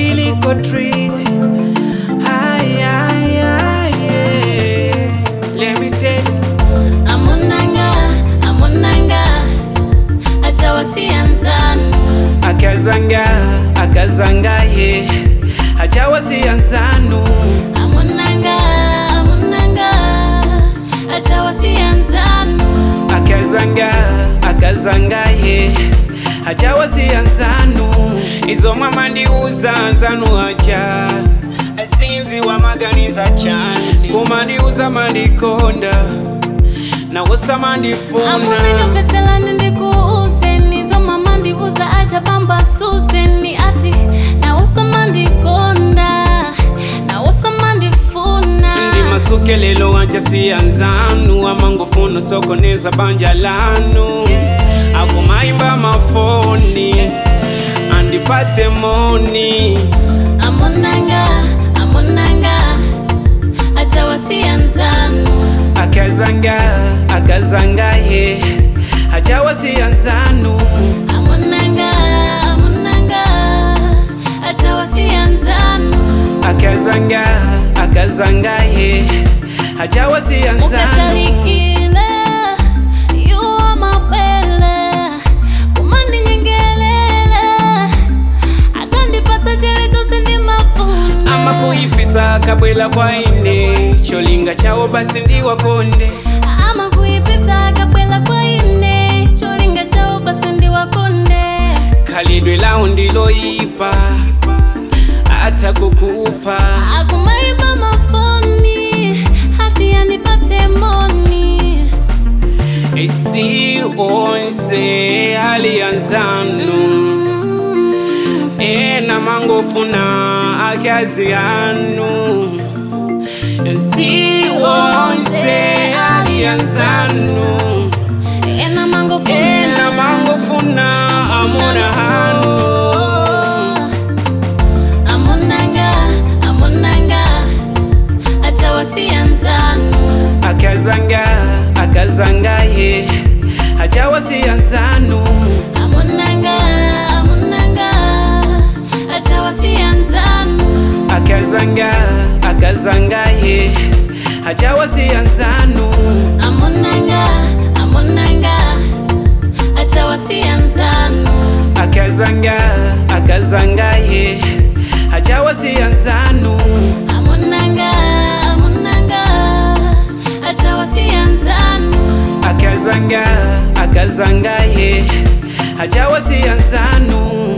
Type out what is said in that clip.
niliko treat Ay, ay, ay, yeah. Let me tell you amunanga amunanga hata wasianzanu akazanga akazanga ye achawasiyanzanu amunanga amunanga hata wasianzanu akazanga akazanga ye achawasiyanzanu izo mwamandiuza nzanu acha asinzi wamaganiza chani kumandiuza mandikonda nawosama amunanga ndifuna vetelani ndikuuzeni zomama ndiuza acha pamba suzeni ati nawosama ndikonda nawosama ndifuna ndi masukelelo wanja siyanzanu amangofuno sokoneza banja lanu akumaimba mafoni andipatse moni amunanga amunanga hata wasianzanu akazanga akazanga ye achawasiyanzanu amunanga amunanga hata wasianzanu akazanga akazanga ye achawasiyanzanu ukatalikile yuwa mapele kumandinyengelele hata ndipata chele chose ndi mafuna ama kuipisa kabwela kwa ine cholinga chawo basi ndiwakonde ama kuipita kabwela kwa ine cholinga chao basi ndiwakonde khalidwe lawo ndiloyipa ata kukupa akumaimba mafoni hati yandipate moni esi onse aliyanzanu ena mangofuna akazi anu esi onse aliyanzanu ena mangofuna ena mangofuna amuna hanu amunanga amunanga hata wasianzanu akazanga akazanga ye achawasiyanzanu amunanga amunanga hata wasianzanu akazanga akazanga ye achawasiyanzanu amunanga amunanga hata wasianzanu akazanga akazanga ye achawasiyanzanu amunanga amunanga hata wasianzanu akazanga akazanga ye achawasiyanzanu